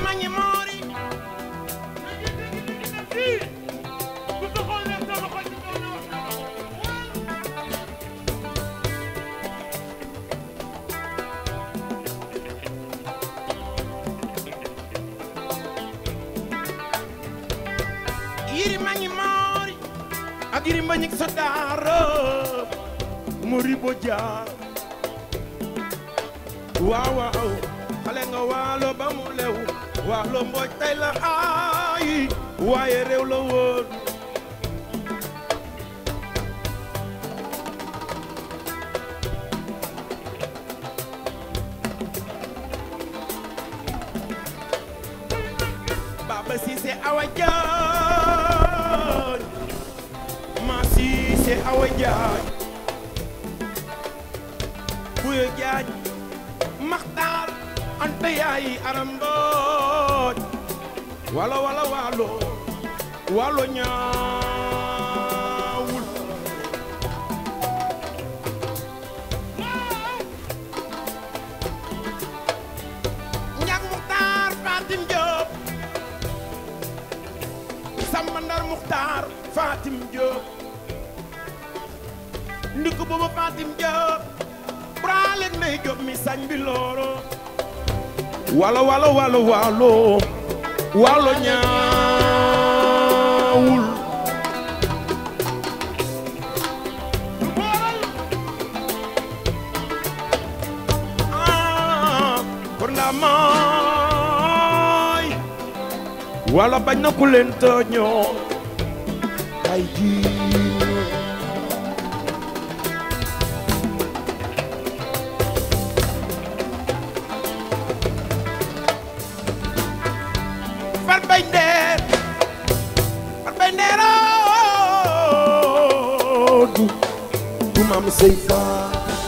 mangi moori yiri mangi moori ak yiri mbañik sa daara mori bo jaar waaw waaw xale nga waalo ba mu lew waalo mbooj tay la ay waaye réew la woon Baba Cissé Awa Jaaj Ma Cissé Awa Jaaj Buyo Jaaj Maxtaar Anta yaay Aram Mbooj walo walo walo walo ñaawul ñag Muxtaar Fatim Diop Samba Ndar Muxtaar Fatim Diop ndiku boobu Fatim Diop braleg ndey Diop mi sañ bi looro walo walo walo walo walo ñaawul ah kon ndaa mooy wala bañ na ku leen tooñoo ay jiin far bay ndeer far bay ndeeroo du du maam sey faa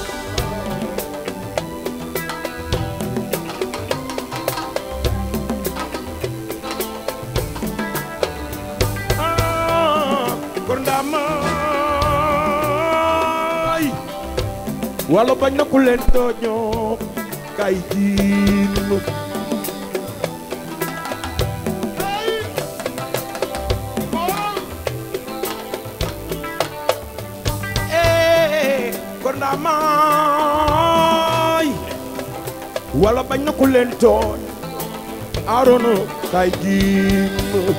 ah kon daa maay wala bañ na ku leen tooñoo kay jiin eh kon daa maay wala bañ na ku leen tooñ aarono kay jiin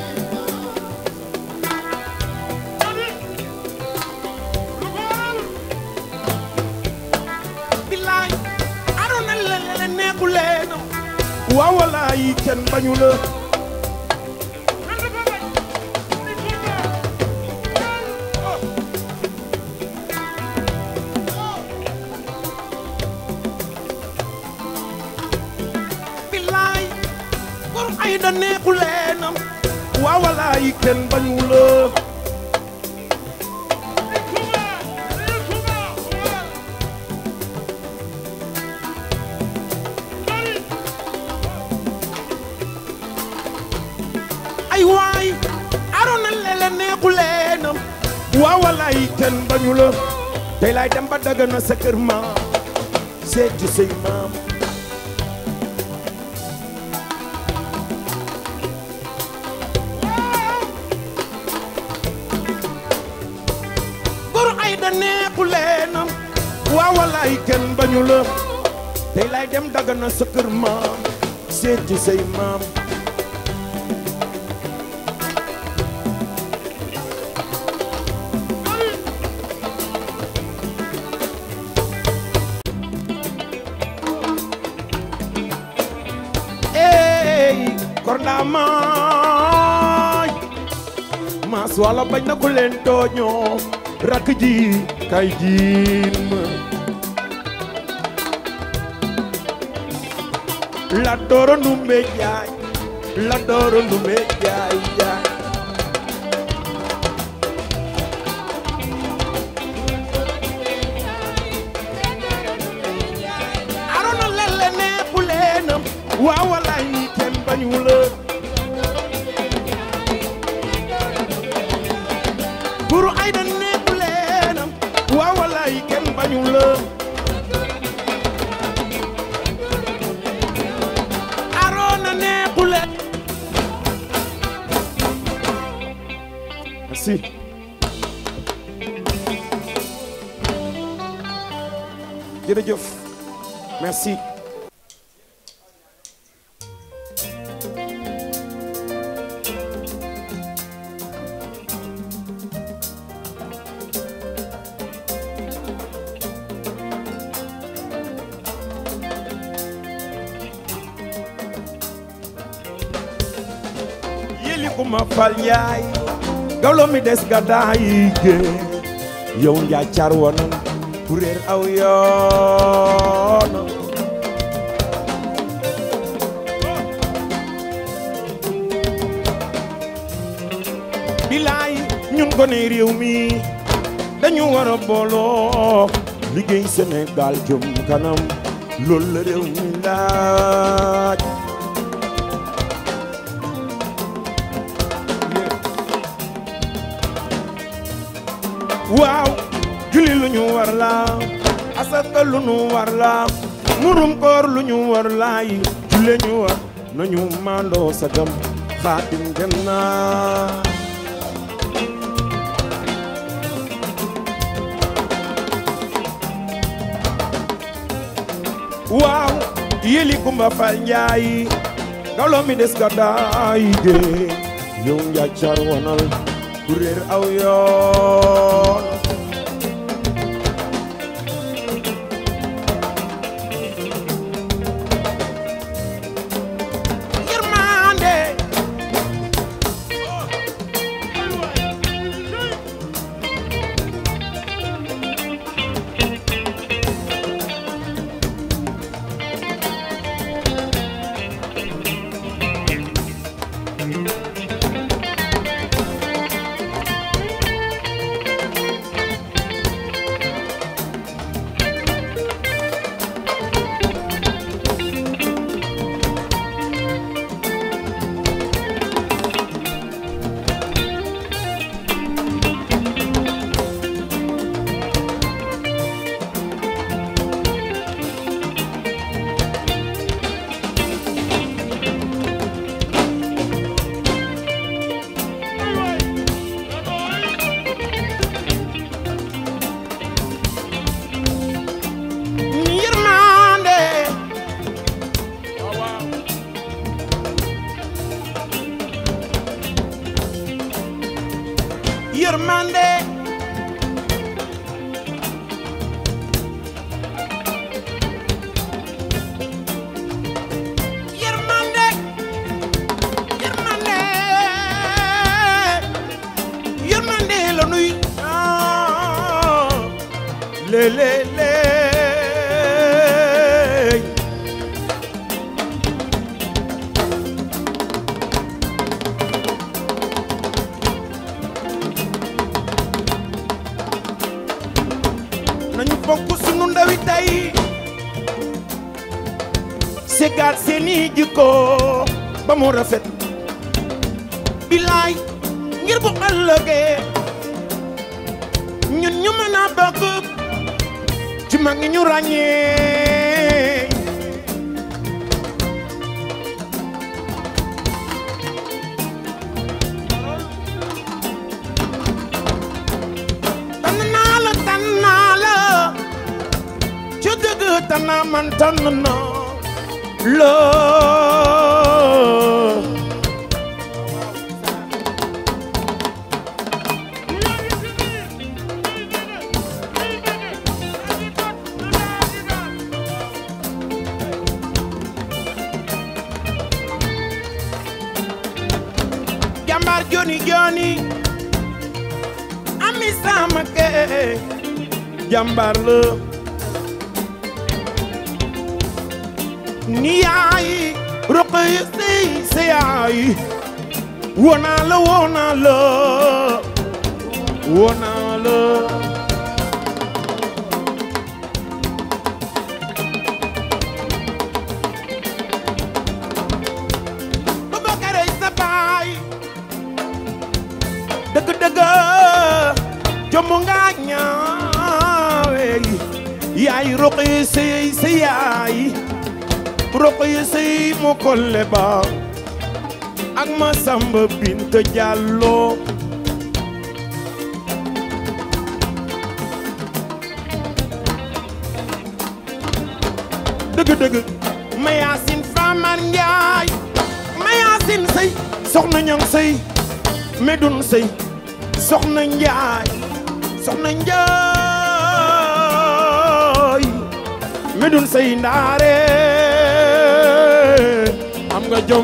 billaay aarono la la neeku leen waaw walaay kenn bañu la billaay pour ay da neeku leenam waaw walaay kenn bañu la ay waay arona lele neeku leenam waaw walaay kenn bañu la tey laay dem ba dagana sa kër maam seeti say maam gor ay da neeku leenam waaw walaay kenn bañu la tey laay dem dagana sa kër maam seeti say maam ey kornda maay maas wala bañ na ku leen tooñoo rakk ji kay jiin ma la dooro ndumbe jaay la dooro ndumbe jaay jaay arona lele neexu leenam waaw walaay ni kenn bañu la buru ay da neexu leenam waaw walaay kenn bañu la arona neexu leen merci jërëjëf merci yéli ku ma fal yaay gawlo mi des ga daayi géey yow njaa car wonan ku réer aw yoon bilaay ñun gone réew mi dañu war a booloo liggéey Sénégal jëm kanam loolu la réew mi laaj waaw julli lu ñu war la asaka lu ñu war la murum koor lu ñu war la yi julle ñu war nañu mandoo sagam xaatim dem na waaw yeli kumba fal njaay gawlo mi des ga daay de yow njaacar wonal ku réer aw yoon yërmande yërmande yërmande yërmande yërmande yërmande la nuy ah le le le nañu fonk sunu ndawi tey segaat seeni jikko ba mu rafet bilaay ngir bu ëllëgee ñun ñu mën a bokk ci mag ñi ñu ràññee tànn naa la tànn naa la ci dëgg tànn naa man tànn naa la jàmbaar joni joni ami sama ke jàmbaar la ni yaay roq yi sey sa yaay wonaa la wonaa la wonaa la Babakare sa baay dëgg dëgg jommu nga ñaawe yaay roq yi sey sa yaay roq yi sey mu kolle ba ak ma samba bint jàllo dëgg-dëgg mayaasin faamar njaay mayaasin sëy soxna ñang sëy medun sëy soxna njaay soxna njaay medun sëy ndaare am nga jom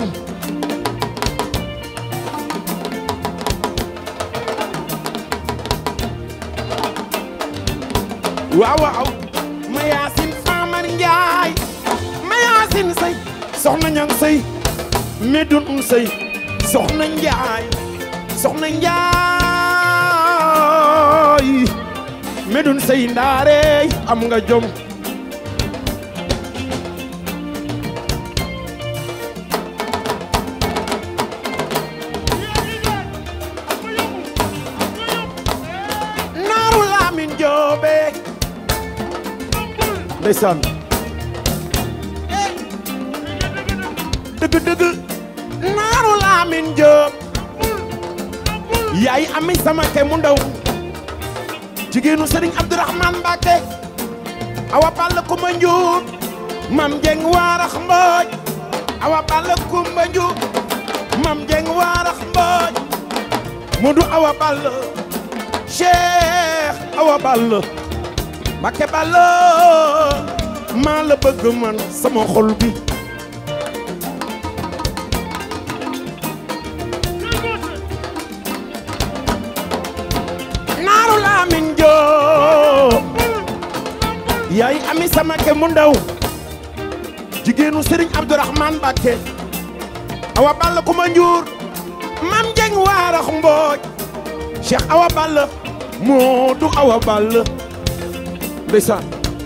waaw waaw mayaasin faamar njaay mayaasin sëy soxna ñang sëy medun sëy soxna njaay soxna njaay medun sëy ndaare am nga jom naaru laamin joobe ndeysaan dëgg dëgg naaru laamin joob yaay ami sama ke mu ndaw jigéenu sëriñ abdourahman mbàkke awa balla kumba njuur mam jeng waarax mbooj awa balla kumba njuur mam jeng waarax mbooj mudu awa balla cheikh awa balla mbàkke balla maa la bëgg man sama xol bi naaru laamin joo yaay ami sama ke mu ndaw jigéenu sëriñ abdourahman mbàkke awa balla kuma njuur mam jeng waarax mbooj cheikh awa balla moo du awa balla ndeysaan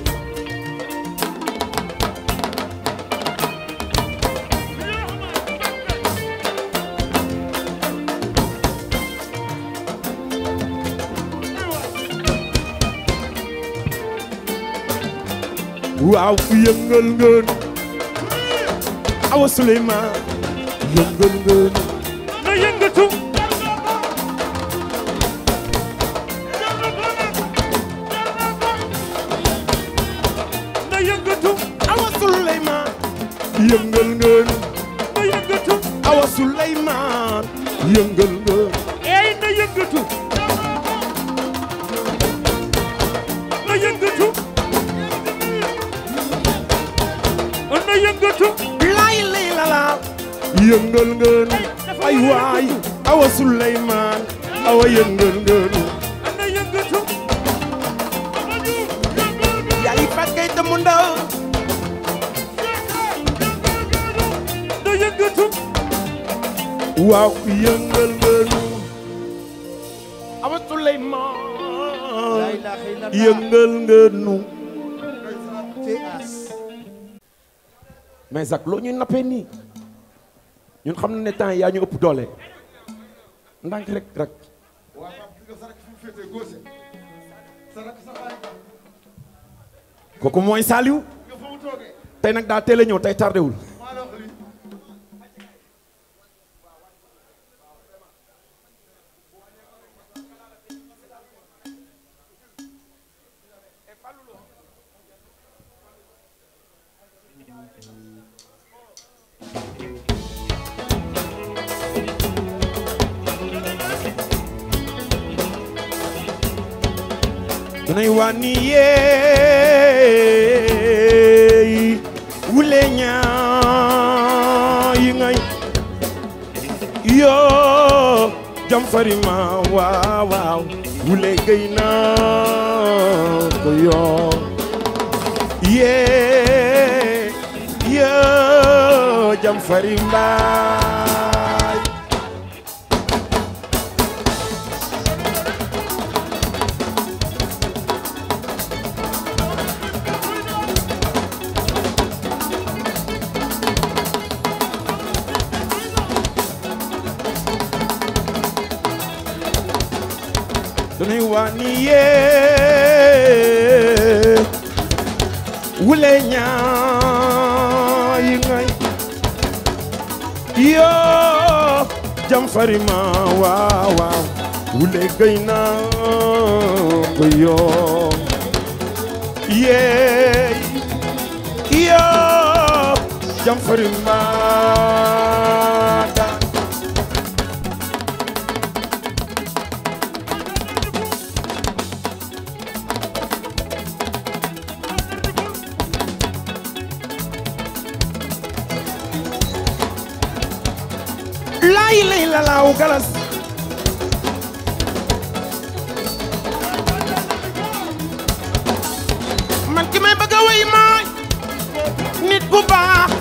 waaw yëngal ngeen awa suleymaan yëngal ngeen na yëngatu na yëngatu awa suleymaan yëngal ngeen na yëngatu awa suleymaan yëngal ngeen ey na yëngatu na yëngatu na yëngatu lay lay la la yëngal ngeen ay waay awa suleymaan awa yëngal ngeen na yëngatu yaay fakkay te mu ndaw na yëngatu waaw yëngal ngeen awa suleymaan yëngal ngeen mais Zak loo ñuy nappee nii ñun xam na ne temps yaa ñu ëpp doole ndànk rek rek kooku mooy Saliou tey nag daa teel a ñëw tey tardé wul dunay wànni yeey wule ñaa yi ngay yoo jam farima waaw waaw wule gay naa ko yoo yee yoo jam farimbaay dunay wànni yee wule ñaa yi ngay yoo jam farima waaw waaw wule gay naa ko yoo yeey yoo jam fari mbaada lay lay la laaw galas man ki may bëgg a way mooy nit bu baax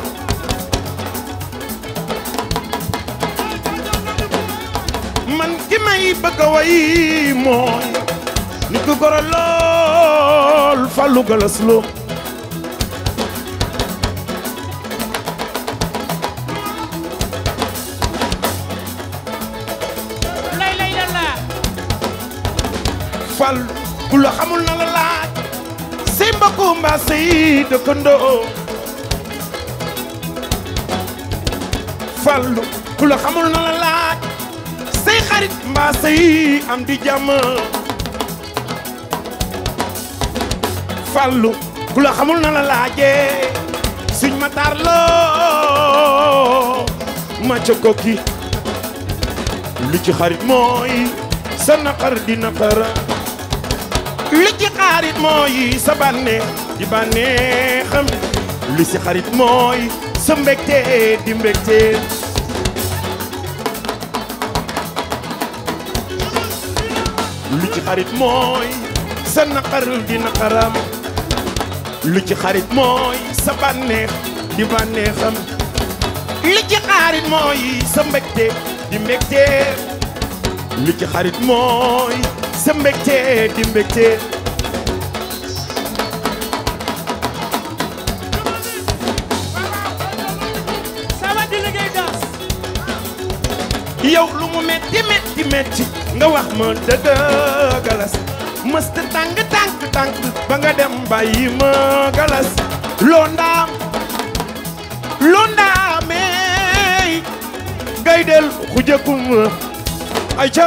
man ki may bëgg a way mooy nit ku goro lool Fallou Galas Lo lay lay la la fal ku la xamul na la laaj say mbokku mbaa say dëkkandoo fallu ku la xamul na la laaj say xarit mbaa say am di jàmm fallu ku la xamul na la laajee suñ ma taar loo ma ca kokki li ci xarit mooy sa naqar di naqara li ci xarit mooy sa bànneex di bànneexam li ci xarit mooy sa mbégte di mbégte li ci xarit mooy sa naqar di naqaram li ci xarit mooy sa bànneex di bànneexam li ci xarit mooy sa mbégte di mbégte li ci xarit mooy sa mbégte di mbégte sama di liggéey daas yow lu mu metti metti metti nga wax ma dëgg galas mësta tàng tàng tàng ba nga dem bàyyi ma galas loo ndaam loo ndaamey ngay del xujakum ay ca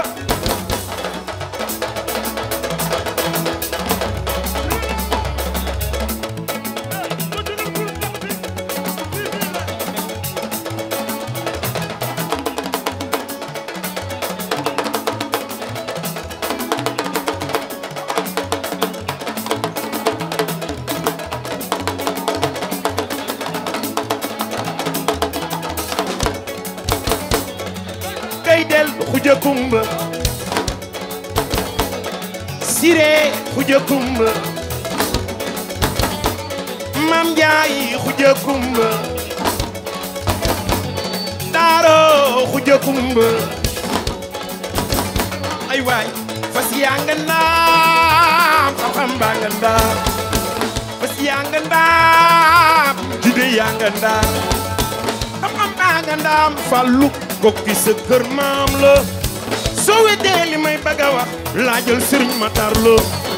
ngay del xujakumba siree xujakumba mam njaay xujakumba daaro xujakumba ay waay fas yaa nga ndaam xam-xam baa nga ndaam fas yaa nga ndaam jide yaa nga ndaam xam-xam baa nga ndaam fàllu kokki sa kër maam la soo weddee li may bëgg a wax laajal sëriñ Matar Lo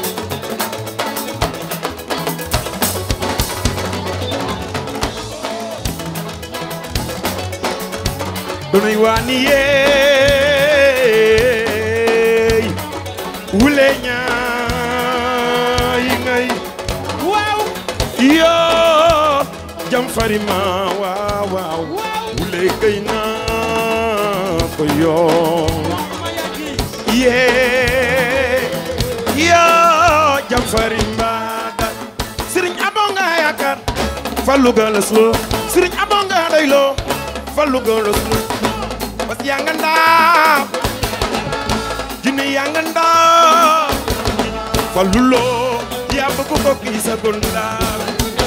dunay waani yeey wule ñaayi ngay waaw yoo jam farima waaw waaw wule kay naa ko yoo ma yàggi yee yoo jam farimba da sëriñ aboo nga yaakaar fallu galas lo sëriñ aboo nga doy lo fallu galas lo parce que yaa nga ndaam jinne yaa nga ndaam fallu lo yaa bëgg ko kii sa gondaam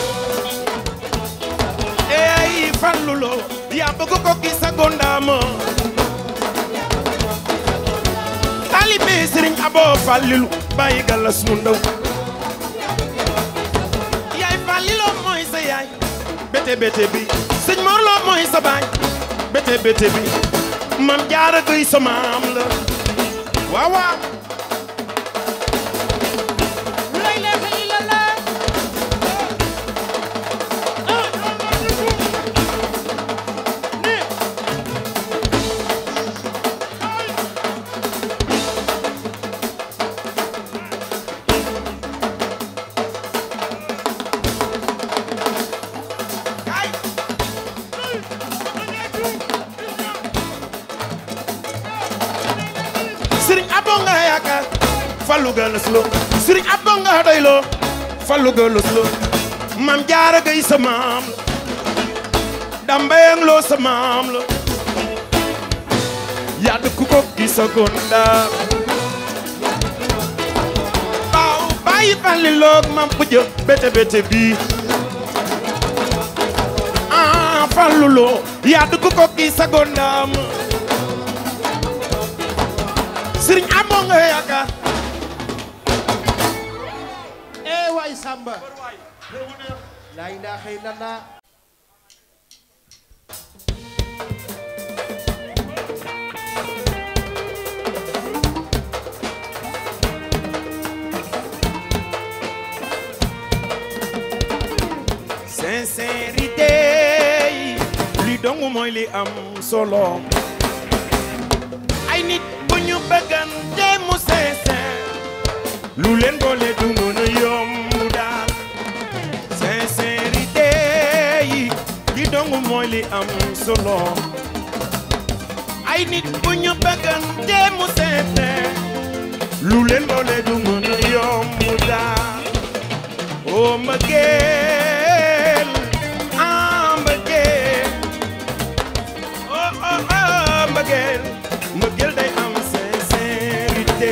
ey fallu lo yaa bëgg ko kii sa gondaama taalibe sëriñ aboo fallilu bàyyi galas mu ndaw yaay falliloo mooy sa yaay bete bete bi sëñ morloo mooy sa baay bete bete bi mam jaara gëy sa maam la waaw waaw lay lay lay la la kaay fallu galas lo sëriñ abba nga doy lo fallu galas lo mam jaara gay sa maam la dambayang loo sa maam la yaa dëkk ko gi sa gonda baaw bàyyi falli loog mam bu jë bete bete bii ah fallu loo yaa dëkk ko gi sa gondaam sëriñ amoo nga yaakaar eh waay Samba la ilaha illallah sincérité yi li dong mooy li am solo ay nit bu ñu bëggante mu sincère lu leen boole du mën a yomb daal sincérité yi li dong mooy li am solo ay nit bu ñu bëggante mu sincère lu leen boole du mën a yomb daal oh mbëggeel ah mbëggeel oh oh oh mbëggeel mbëggeel day am sincérité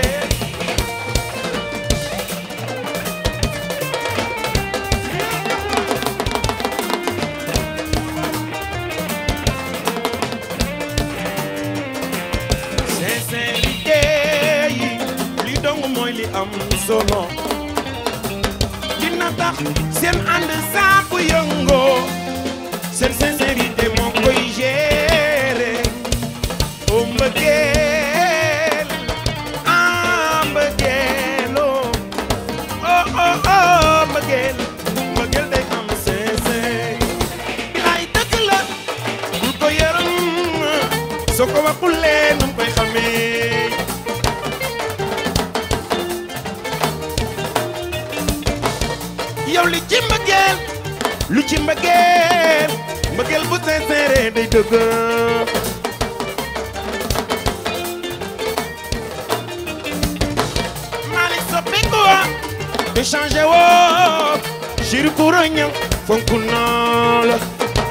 sincérité yi li dong mooy li am solo dina tax seen ànd saa bu yëngoo seen sincérité moo koy gérer o mbëggeel ah mbëggeel oh oh oh oh mbëggeel mbëggeel day am sincère bilaay dëgg la bul ko yërëm soo ko waxulee nu mu koy xamee yow li ci mbëggeel lu ci mbëggeel mbëggeel bu sincère day dëgg Malick soppeeku wa te changé woo chéri ku rëñam fonk naa la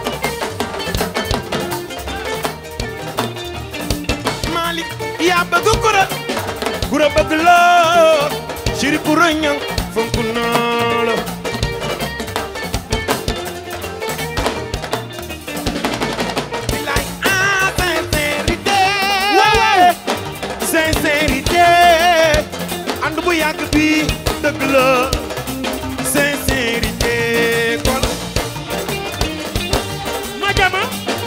Malick yaa bëgg kura kura bëgg la chéri ku rëñam fonk naa la Bilaay ah sincérité sincérité ànd bu yàgg bi dëgg la sincérité kon ma jama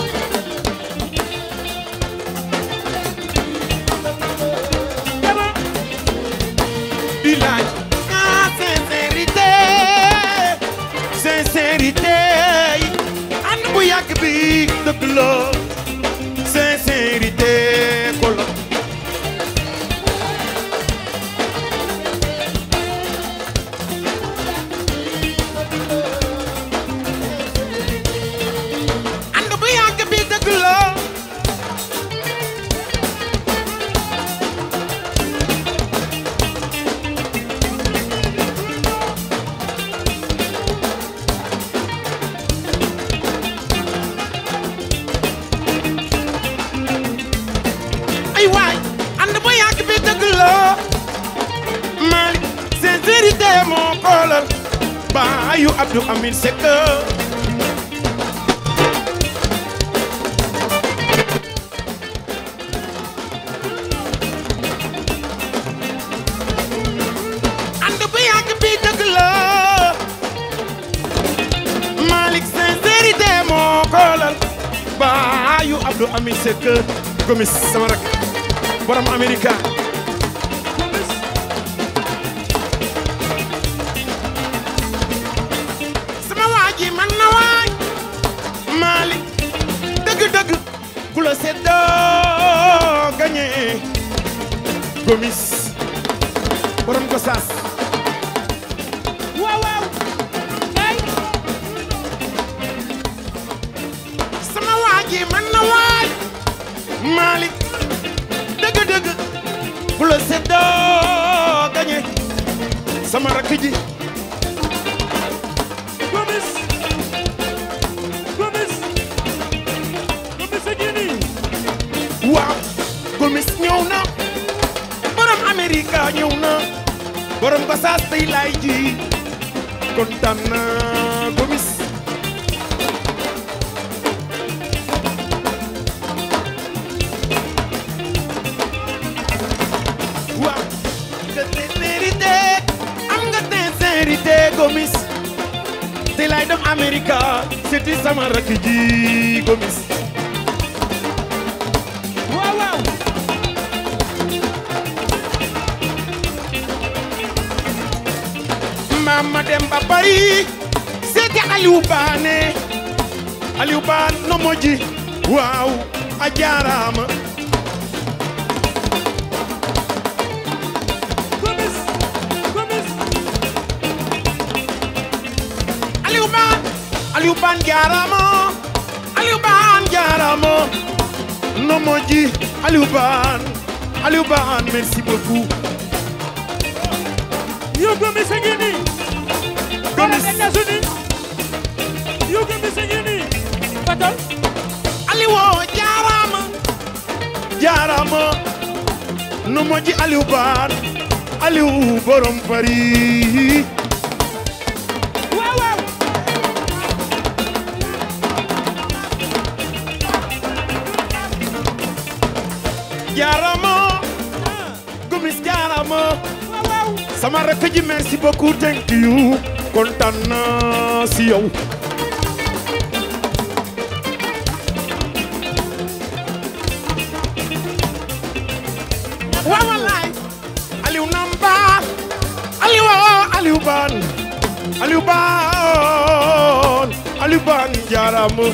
jama bilaay ah sincérité sincérité ànd bu yàgg bi dëgg la sincérité kon ànd bu yàgg bi dëgg la ay waay ànd bu yàgg bi dëgg la Malick sincérité moo koolal baayu Abdou Amin Seck ànd bu yàgg bi dëgg la Malick sincérité moo koolal baayu Abdou Amin Seck gomis sama rak borom Amerika sama waa ji man na waay Malick dëgg-dëgg ku la seddoo gañe gomis borom ko saas waaw waaw kay sama waa ji man na waay Malick dëgg-dëgg ku la seddoo sama rakk ji Gomis Gomis Gomis a ngi nii waaw gomis ñëw na borom Amerika ñëw na borom Gosaas tey laay ji kontaan na gomis waaw nga sincérité am nga sincérité gomis tey laay dem Amerika seeti sama rakk ji gomis waaw waaw mama dem ba bari seeti Aliou Baane Aliou Baan no moji waaw a jaaraama Gomis Gomis Aliou Baan Aliou Baan jaaraama Aliou Baan jaaraama no moji Aliou Baan Aliou Baan merci beaucoup yow Gomis a ngi nii Gomis États-Unis yow Gomis a ngi nii Fatal Aliou jaaraama jaaraama no moji Aliou Baan Aliou borom Paris waaw waaw jaaraama Gomis jaaraama waaw waaw sama rakk ji merci beaucoup thank you kontaan naa si yow waaw wallaay Aliou Namba Aliou Aliou Ban Aliou Ban Aliou Ban jaaraama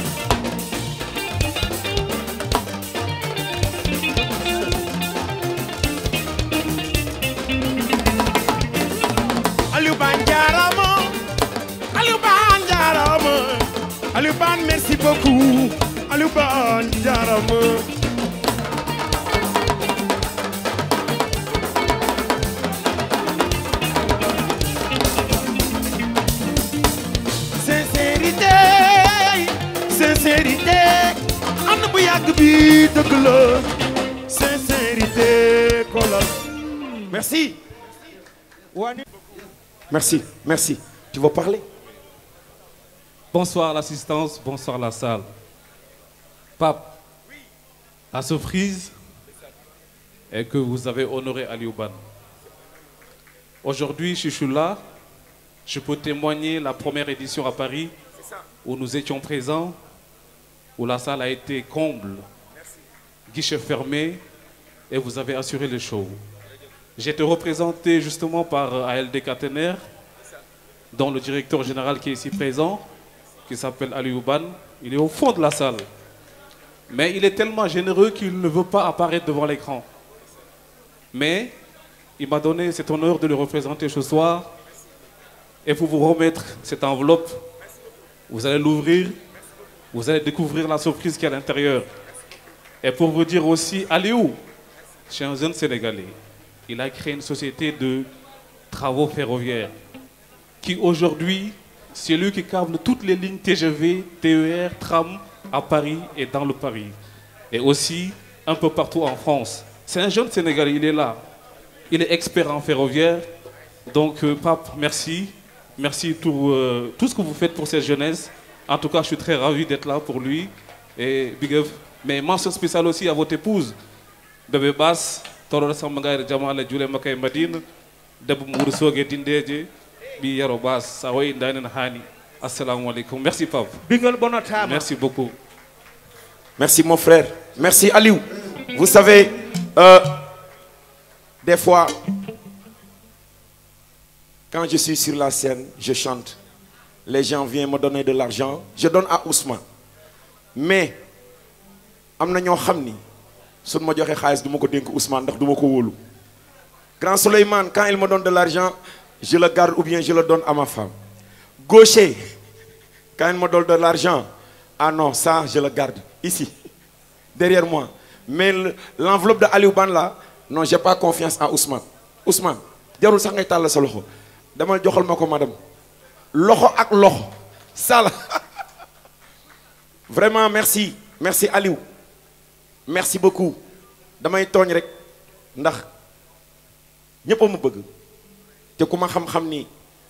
Aliou Ban jaaraama Aliou Ban jaaraama Aliou Ban merci beaucoup Aliou Ban jaaraama sincérité sincérité ànd bu yàgg bi dëgg la sincérité kolal merci wani merci merci tu veux parler Bonsoir l'assistance, bonsoir la salle. Pape, la surprise est que vous avez honoré Aliouban. Aujourd'hui, je suis là, je peux témoigner la première édition à Paris où nous étions présents, où la salle a été comble, guichet fermé, et vous avez assuré le show. J'étais représenté justement par ALD Catenaire, dont le directeur général qui est ici présent, qui s'appelle Aliouban. Il est au fond de la salle. Mais il est tellement généreux qu'il ne veut pas apparaître devant l'écran. Mais il m'a donné cet honneur de le représenter ce soir. Et pour vous remettre cette enveloppe, vous allez l'ouvrir, vous allez découvrir la surprise qui est à l'intérieur. Et pour vous dire aussi, Aliou, c'est un jeune Sénégalais. Il a créé une société de travaux ferroviaires qui aujourd'hui, c'est lui qui câble toutes les lignes TGV, TER, tram à Paris et dans le Paris. Et aussi un peu partout en France. C'est un jeune Sénégalais, il est là. Il est expert en ferroviaire. Donc, euh, Pape, merci. Merci pour euh, tout ce que vous faites pour cette jeunesse. En tout cas, je suis très ravi d'être là pour lui. Et big up. Mais mention spéciale aussi à votre épouse, Bébé Bass, Torora Sambangay Jamal Djule Makay Madine, Debou Moursogue Dindeje, Bi Yaro Bass, Sawaï Ndanen Hani. Assalamu alaikum. Merci, Pape. bingal bonotama Merci beaucoup. Merci mon frère. Merci Aliou. Vous savez, euh, des fois, quand je suis sur la scène, je chante. Les gens viennent me donner de l'argent. Je donne à Ousmane. Mais, am na ñoo xam ni suñ ma joxee xaalis du ma ko dénk Ousmane ndax du ma ko wóolu. Grand Souleymane, quand il me donne de l'argent, je le garde ou bien je le donne à ma femme. Gaucher, quand il me donne de l'argent, ah non, ça, je le garde ici, derrière moi. Mais le- l'enveloppe de Aliou Ban là, non, j'ai pas confiance en Ousmane. Ousmane, jarul sax ngay tàll sa loxo demal joxal ma ko madame loxo ak loxo sala vraiment merci merci Aliou merci beaucoup damay tooñ rek ndax ñëpp a ma bëgg te ku ma xam-xam ni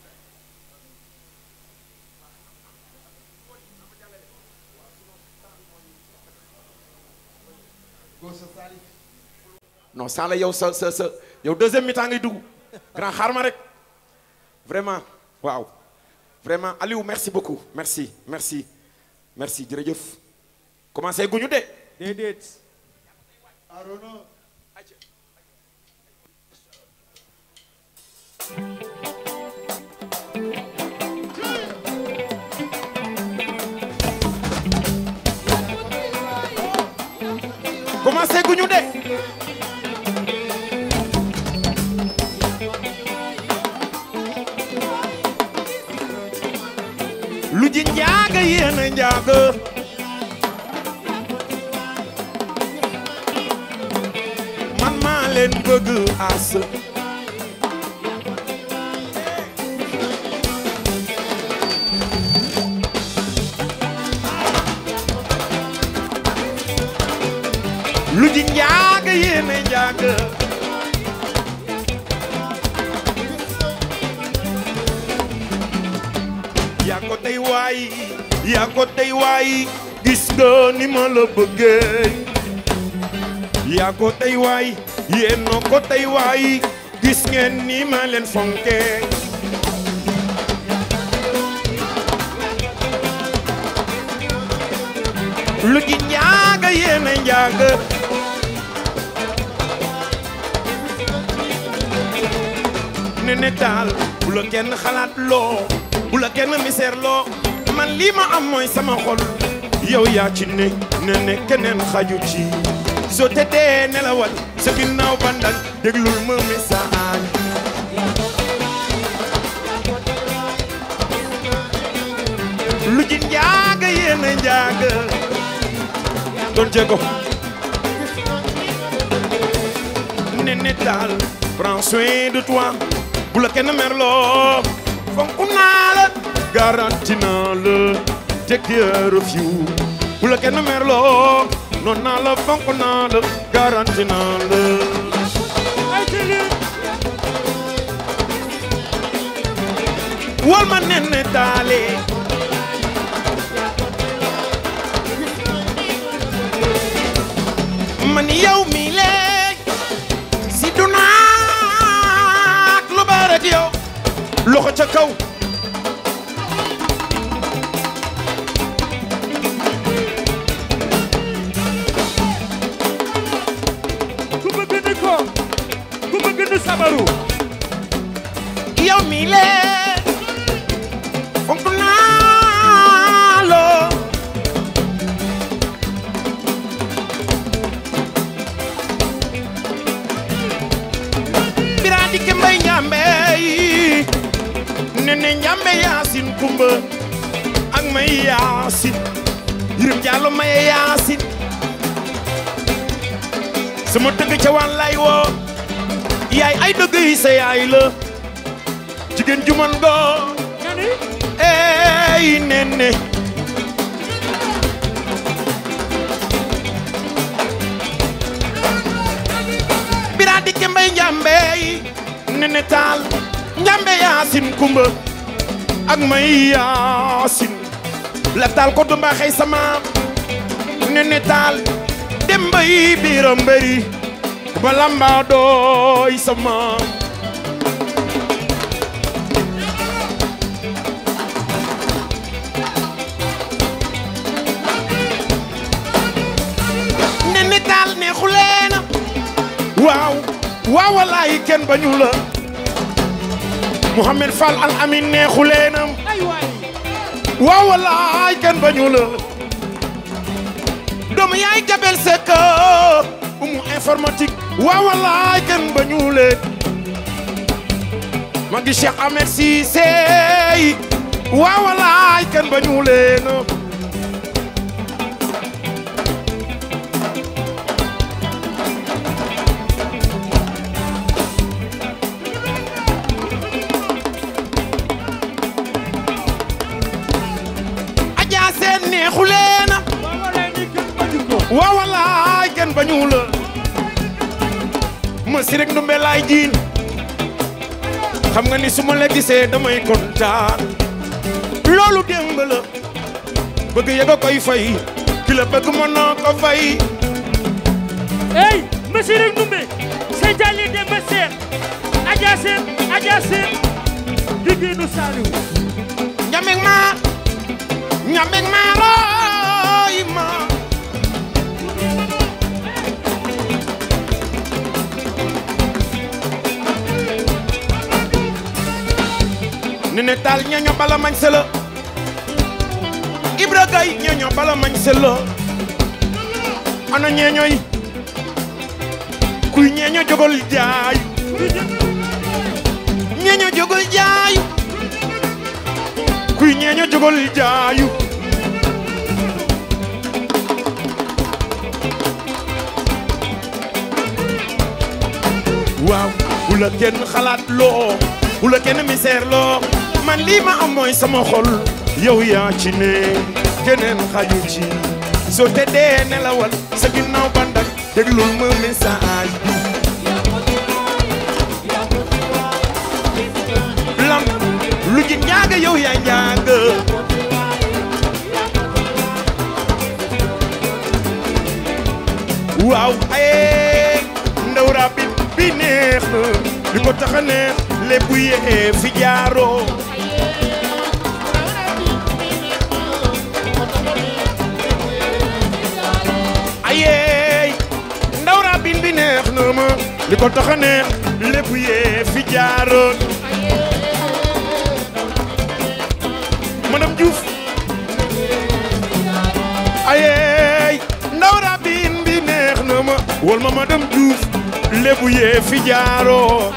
non Sala yow sa sa sa yow deuxième mi-temps ngay dugg grand xaar ma rek vraiment waaw vraiment Aliou merci beaucoup merci merci merci jërëjëf commencé guñu de déedéet Arona commencé guñu de lu ji njaaga yéen a njaaga man maa leen bëgg as lu ji njaaga yéen a njaaga yaa ko tey waay yaa ko tey waay gis nga ni ma la bëggee yaa ko tey waay yéen no ko tey waay gis ngeen ni ma leen fonkee lu ji njaaga yéen a njaaga ne ne daal bu la kenn xalaat loo bu la kenn misère loo man lii ma am mooy sama xol yow yaa ci ne ne ne keneen xaju ci soo tëddee nelawal sa ginnaaw bandal déglul ma message lu ji njaaga yéen a njaaga doon jéego ne ne daal prends soin de toi bu la kenn merloo fonk naa la garanti naa la take care of you bu la kenn merloo noon naa la fonk naa la garanti naa la ay tili wal ma nen ne taale man yow mi léeg si dunaak lu barak yow loxo ca kaw ku bëgg ni ko ku bëgg ni sabaru yow mi léeg fonk naa la bira dikke mbay njambe yi nene njambe yaasin kumba ak may yaasin yirim jàllo maye yaasin sama dëgg ca wan lay woo yaay ay dëgg yi sa yaay la jigéen ju man góor nga ni ey nene bira dikke mbay njambe yi nene taal njambe yaasin kumba ak may yaasin la taal ko dumba xëy sama nene taal dem bay biira mbëri ba lamba dooy sama nene taal neexuleena waaw waaw walaay kenn bañu la Mouhamed Fall al amin neexuleena ay waay waaw walaay kenn bañu la doomu yaay Jabel Seck umu informatique waaw walaay kenn bañu leen ma ngi Cheikh Ahmed Cissé waaw walaay kenn bañu leen neexuleena waaw walaay ni kenn bañu ko waaw wallaay kenn bañu la ma si rek ndumbe laay jiin xam nga ni su ma la gisee damay kontaan loolu démb la bëgg yëg a koy fay ki la bëgg mën na ko fay hey monsieur rek numbe seytaane dem ba seet aja seen aja seen jigéenu Saliou ñameg ma ñameg ma roy ma ni ne taal ñaño bala mañ se la Ibra Gay ñaño bala mañ se la ana ñeeñoy kuy ñeeño jogol jaayu ñeeño jogol jaayu kuy ñeeño jogol jaayu waaw bu la kenn xalaat loo bu la kenn misère loo man lii ma am mooy sama xol yow yaa ci ne keneen xaju ci soo tëddee nelawal sa ginnaaw bandak déglul ma message lam lu ji njaaga yow yaa njaaga waaw ay ndaw rabit bi neex na li ko tax a neex lépp yee fi jaaroo ayey ndaw rabin bi neex na ma li ko tax a neex lépp yee fi jaaroon madame Diouf ayey ndaw rabin bi neex na ma wol ma madame Diouf lépp yee fi jaaroo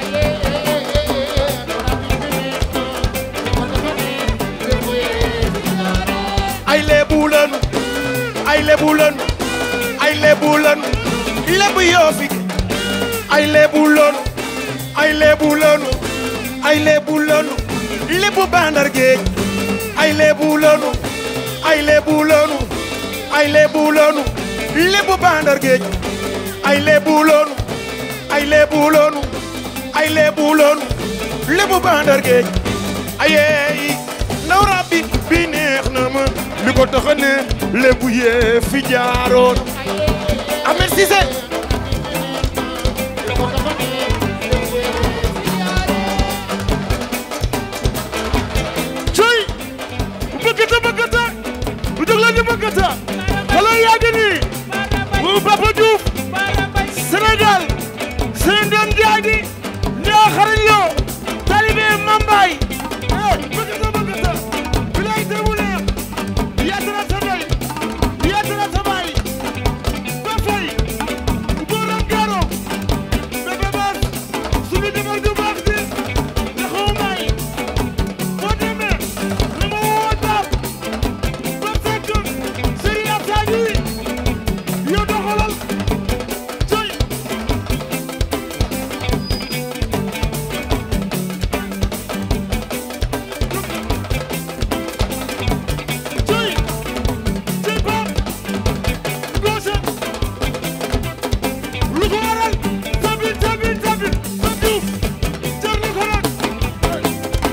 ay lébu lanu ay lébu lanu ay lébu lanu lébu yoo fi ay lébu lanu ay lébu lanu ay lébu lanu lébu bandar géej ay lébu lanu ay lébu lanu ay lébu lanu lébu bandar géej ay lébu lanu ay lébu lanu ay lébu lanu lébu bandar géej ayeey ndaw rabbi bi neex na ma li ko tax a ne lébu yee fi jaaroon Ahmed Cissé coy bëggata bëggata bu jóg la ñu bëggata xale yaa ngi nii bu Papa Diouf Sénégal seen doom jaagi ñoo xarañ loo talibé Mambaay eh bëggata bëggata bilay demu neex yaatara sa doy yaatara sa baay ba fay booram gaaro bébé baas suñu defar ju baax ji ndaxaw maay boo demee na ma woo daam ba fekk Serigne Abdou yow doxalal coy coy coy Pape Gosé lu ko waral tabit tabit tabit Pape Diouf jar na ko nag bay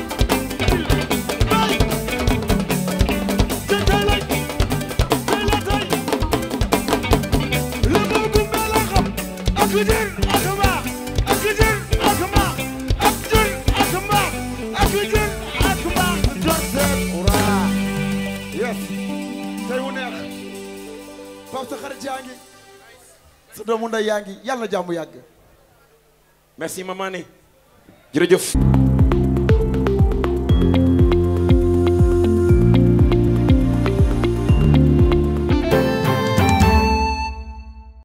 te tey lay tey la tey la moo gumbe la xam ak jër ak mbaax ak jër ak mbaax ak jër ak mbaax ak jër ak mbaax jot seen Ura yes tey wu neex Pape sa xarit yaa ngi sa doomu ndey yaa ngi yàlla na jàmm yàgg merci maman ne jërëjëf